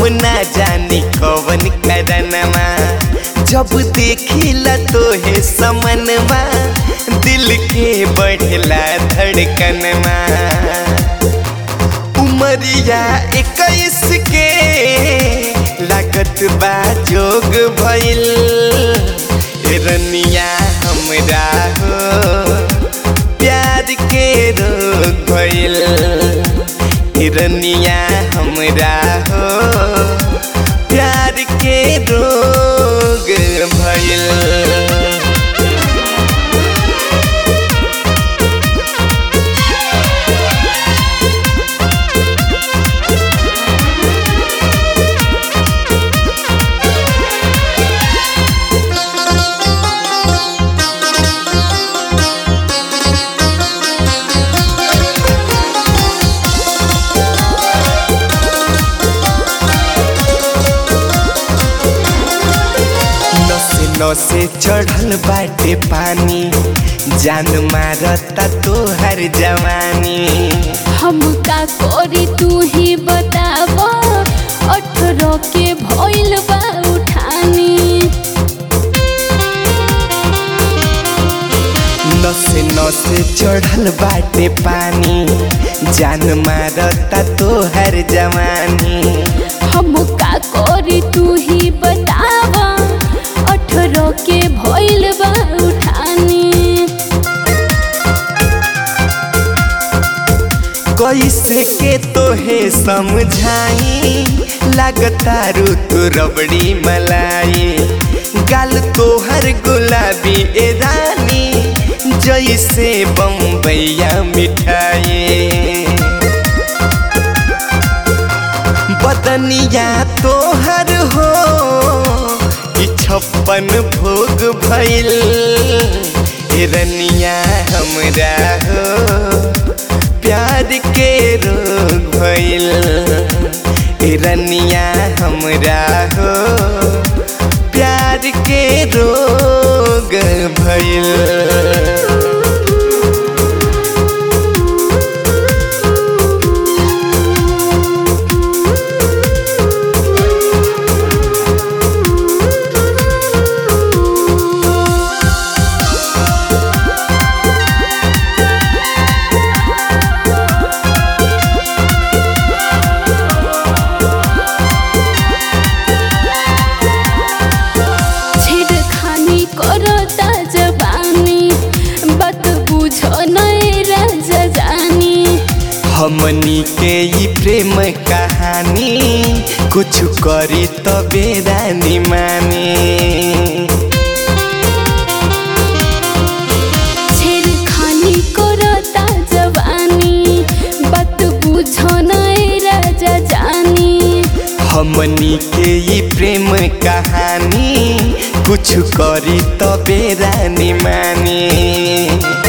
ना जानी कवन करनमा जब देखिला तो है समनमा दिल के बढ़ला धड़कनमा उमरिया इक्कीस के लागत बा जोग भइल रनिया हमरा हो प्यार के रोग भइल हिरनिया हमरा हो प्यार के रोग भइल नसे नसे चढ़ल बाटे पानी जान मारता तोहर जवानी हम का करी तू ही बताब अठारह के भइल बा उठानी नसे नसे चढ़ल बाटे पानी जान मारता तोहर जवानी हम का करी तू ही बताब अठारह के भइल बा उठानी कैसे के तोहे समझाई लगता रू तू रबड़ी मलाई गाल तोहर गुलाबी ए रानी जैसे बम्बैया मिठाई बदनिया तोहर हो कि छप्पन भोग भइल हिरनिया हमरा हो प्यार के रोग भइल हिरनिया हमरा हो प्यार के रोग भइल छेड़खानी करता जबानी बात बुझ नहीं राजा जानी हमनी के ई प्रेम कहानी कुछ करी तबे रानी मानी छेड़खानी करता जवानी बात बुझ नहीं राजा जानी हमनी के ई प्रेम कहानी कुछ करी तबे रानी मानी